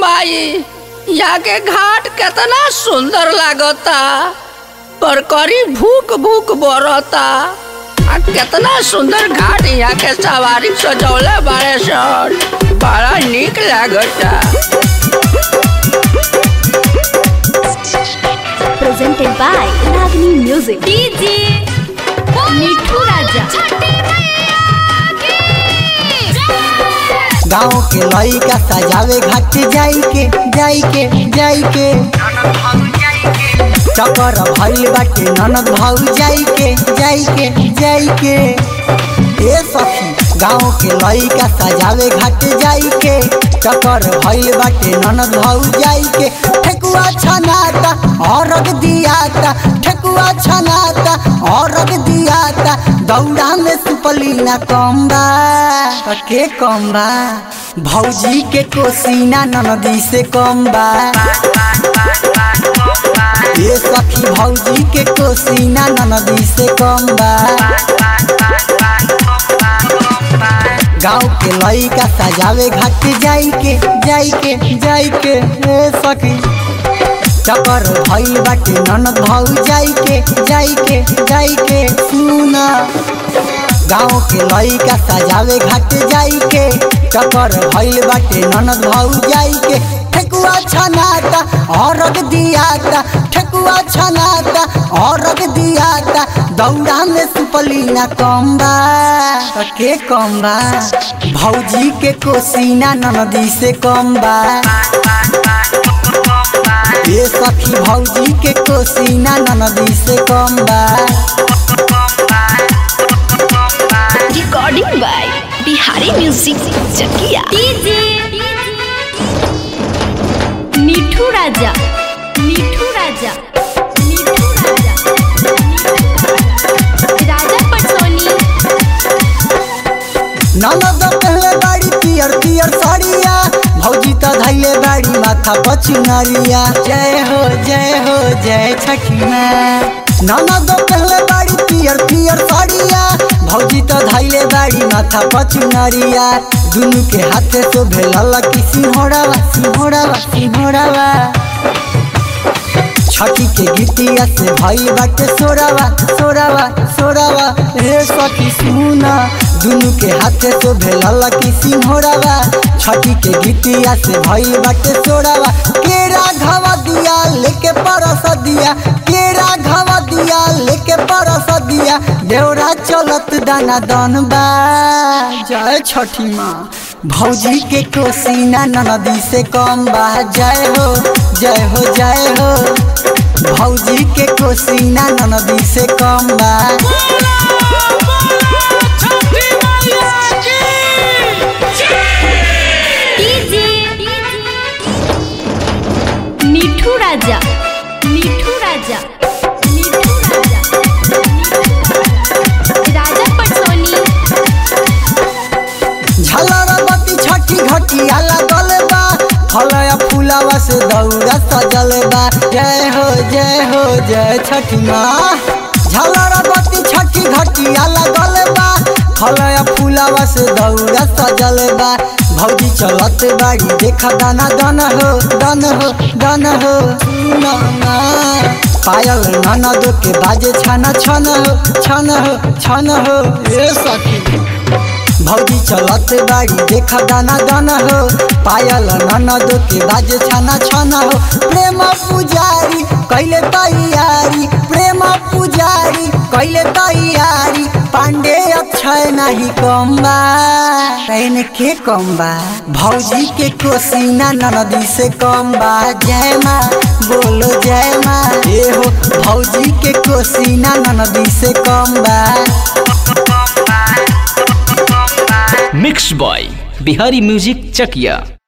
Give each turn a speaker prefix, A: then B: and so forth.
A: माई यहाँ के घाट केतना सुंदर लागता पर करी भूख भूख बरता आ केतना सुंदर घाट यहाँ के सवारी सजौले बारे सन बड़ा निक लागता
B: presented by Ragini Music. DJ मिठू राजा
C: गाँव के लइका सजावे घाट जाई के जाई के जाई के चक्कर भइल बाटे ननद भाऊ जाई के जाई के जाई के ए सखी गाँव के लइका सजावे घाट जाई के चक्कर भइल बाटे ननद भाऊ जाई के ठेकुआ छनाता औरग दियाता ठेकुआ छनाता औरग दियाता दौड़ा में सुपली ना कम्बा के कम्बा भौजी के कोसीना ननदी से कम्बा ये सखी भौजी के कोसीना ननदी से कम्बा गाँव के लइका सजावे घाट जाई के जाई के जाई के ए सखी चक्कर भइल बाटे ननद भाऊ जाई के जाई के जाई के सुना गाँव के लइका सजावे घाट जाई के चक्कर भइल बाटे ननद भाऊ जाई के ठेकुआ छनाता औरग दियाता ठेकुआ छनाता औरग दियाता दौड़ा में सुपली ना कम्बा के कम्बा भौजी के कोसीना ननदी से कम्बा ये सखी भौजी के कोसीना ननदी से कम्बा
B: recording by Bihari Music Chakia. DJ मिठू राजा मिठू राजा मिठू राजा राजा पटसोनी
C: ननद पहले बाड़ी पियर पियर साड़िया भौजी त धैले बाड़ी माथा पचुनरिया जय हो जय हो जय छठी माँ ननद पहले बाड़ी पियर पियर साड़िया भौजी त धैले बाड़ी माथा पचुनरिया दुनु के हाथे तो भेलल की सिंहोड़ावा सिंहोड़ावा सिंहोड़ावा छठी के गीतिया से भई बाटे सोरावा सोरावा सोरावा हे सखी सुना दुनु के हाथे तो भेलल की सिंहोरावा छठी के गीतिया से भई बाटे सोरावा केरा घवा दिया लेके परस दिया केरा घवा दिया लेके परस दिया देवरा चलत दाना दन बा जय छठी माँ भौजी के कोसीना ननदी से कम बा जय हो जय हो जय हो भौजी के कोसीना ननदी से कम बा
B: DJ मिठू राजा मिठू राजा मिठू राजा राजा पटसोनी
C: झलर बत्ती छठी घटिया लगल बा फलया फूलावा से दौरा सजल बा जय हो जय हो जय छठी माँ झलर बत्ती छठी घटिया लगल बा फलया फूलावा से दौरा सजल बा भौजी चलत बाड़ी देख दाना दन हो दन हो दन हो सुना ना। पायल ननदो के बाजे छन छन हो छन हो छन हो ए सखी भौजी चलत बाड़ी देख दाना दान हो पायल ननद के बाज छाना छाना हो प्रेम पुजारी कैले तैयारी प्रेम पुजारी कैले तैयारी पांडे अक्षय नहीं कम्बा कहने के कम्बा भौजी के कोसीना ननदी से कम्बा जय माँ बोलो जय माँ ये हो भौजी के कोसीना ननदी से कम्बा
D: मिक्स बॉय बिहारी म्यूजिक चकिया